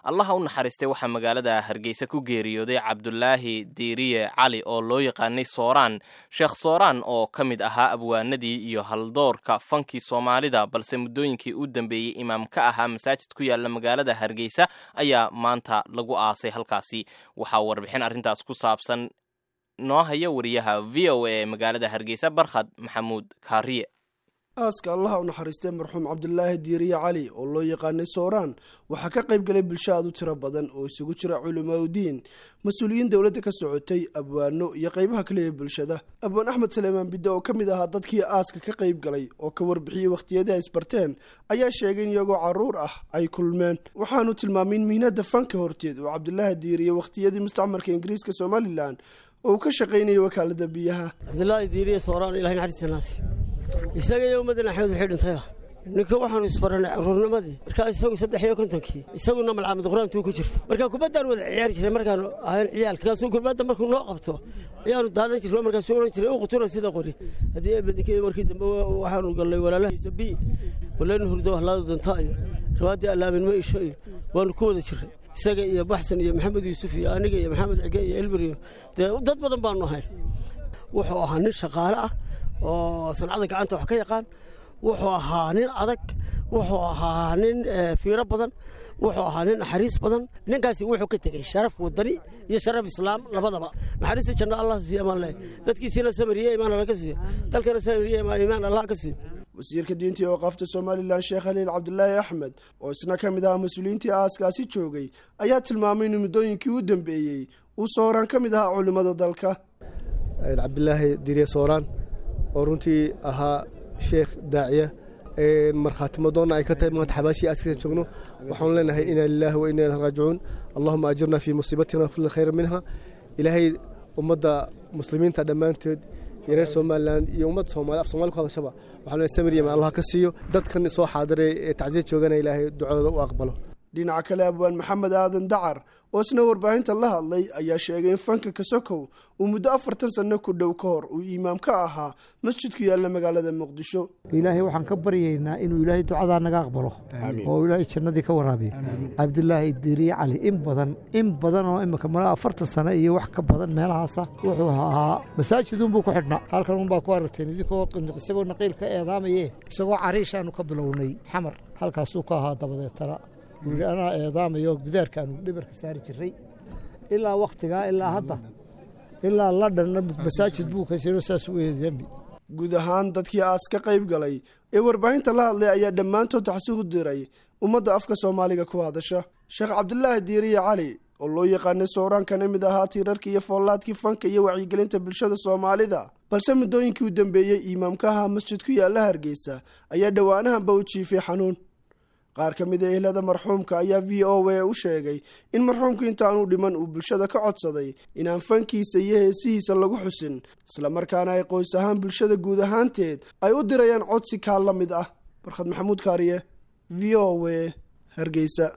allaha u naxariistay waxaa magaalada hargeysa ku geeriyooday cabdulaahi diiriye cali oo loo yaqaanay sooraan sheekh sooraan oo ka mid ahaa abwaanadii iyo haldoorka fankii soomaalida balse muddooyinkii u dambeeyey imaam ka ahaa masaajid ku yaala magaalada hargeysa ayaa maanta lagu aasay halkaasi waxaa warbixin arrintaas ku saabsan noo haya wariyaha v o a ee magaalada hargeysa barkhad maxamuud kaariye aaska allaha u naxariistay marxuum cabdulaahi diiriye cali oo loo yaqaanay sooraan waxaa ka qayb galay bulsho aad u tiro badan oo isugu jira culimaadudiin mas-uuliyiin dowladda ka socotay abwaano iyo qaybaha kale ee bulshada abwaan axmed saleemaan bidde oo ka mid ahaa dadkii aaska ka qayb galay oo ka warbixiyey wakhtiyadii ay isbarteen ayaa sheegay in iyagoo carruur ah ay kulmeen waxaanu tilmaamay in mihnada fanka horteed oo cabdulaahi diiriye wakhtiyadii mustacmarka ingiriiska somalilan oo uu ka shaqaynayay wakaalada biyaha cabdulaahi diiriye sooraan ilahay naxariistanaasi isaga iyo ummaddan axmed waxay dhintayba ninka waxaanu isbarannay caruurnimadii markaa isagu saddex iyo kontonkii isaguna malcamad qur-aantuu ku jirta markaa kubaddaan wada ciyaari jiray markaanu ahayn ciyaalka markaasuu kubadda markuu noo qabto ayaanu daadan jirno markaasuu odhan jiray u qutura sida qori haddii eebadinkeeda markii dambe waxaanu gallay walaalahaysa bi walaynu hurdo wahlaadu danta iyo riwaaddii allaamin ma isho iyo waanu ku wada jirray isaga iyo baxsan iyo maxamed yuusuf iyo aniga iyo maxamed cige iyo elbir iyo dee dad badan baanu ahayn wuxuu ahaa nin shaqaale ah oo sancada gacanta wax ka yaqaan wuxuu ahaa nin adag wuxuu ahaa nin fiiro badan wuxuu ahaa nin naxariis badan ninkaasi wuxuu ka tegey sharaf wadani iyo sharaf islaam labadaba naxariista janno allah siiya maan leh dadkiisiina samiriye imaan alla ka siiyo dalkana samiriye imaan allah ka siiyo wasiirka diinta iyo waqaafta somalilan sheekh haliil cabdulaahi axmed oo isna ka mid ahaa mas-uuliyiintii aaskaasi joogay ayaa tilmaamay in muddooyinkii u dambeeyey uu sooraan ka mid ahaa culimmada dalka cabdilaahi dirye sooraan oo runtii ahaa sheekh daaciya markhaatimadoonna ay ka tahay maanta xabaashii aaskiisa joogno waxaanu leenahay inaa lilaahi wa inaa ilahi raajicuun allahuma ajirna fii musiibatina wafli khayra minha ilaahay ummadda muslimiinta dhammaanteed iyo reer somalilan iyo ummadda soomali af somali ku hadashaba waxaanu leehay samir yaman allah ka siiyo dadkan soo xaadiray ee tacsiya joogana ilaahay ducadooda u aqbalo dhinaca kale abwaan maxamed aadan dacar oo isna warbaahinta la hadlay ayaa sheegay in fanka kasokow uu muddo afartan sanno ku dhow ka hor uu imaam ka ahaa masjidku yaalla magaalada muqdisho ilaahay waxaan ka baryaynaa inuu ilaahay ducadaa naga aqbalo oo ilaahay jannadii ka waraabiyo cabdilaahi diiriye cali in badan in badan oo imika mala afartan sano iyo wax ka badan meelahaasa wuxuu ahaa masaajidunbuu ku xidhnaa halkan unbaa ku aragteen idinkoo isagoo naqiil ka eedaamaye isagoo cariishaanu ka bilownay xamar halkaasuu ka ahaa dabadeetana wuuhi anaa eedaamayo gudaarkaanu dhibarka saari jiray ilaa wakhtigaa ilaa hadda ilaa ladhanna masaajid buu kaysano saas u eedambi guud ahaan dadkii aas ka qayb galay ee warbaahinta la hadlay ayaa dhammaantood taxsi u diray ummadda afka soomaaliga ku hadasha sheekh cabdulaahi diiriye cali oo loo yaqaanay sooraan kana mid ahaa tiirarka iyo foollaadkii fanka iyo wacyigelinta bulshada soomaalida balse muddooyinkii u dambeeyey imaamka ahaa masjid ku yaalla hargeysa ayaa dhowaanahanba u jiifay xanuun qaar ka mid a ehlada marxuumka ayaa v o a u sheegay in marxuumku intaanu dhiman uu bulshada ka codsaday inaan fankiisa iyo heesihiisa lagu xusin islamarkaana ay qoys ahaan bulshada guud ahaanteed ay u dirayaan codsi kaa la mid ah barkhad maxamuud kaariye v o a hargeysa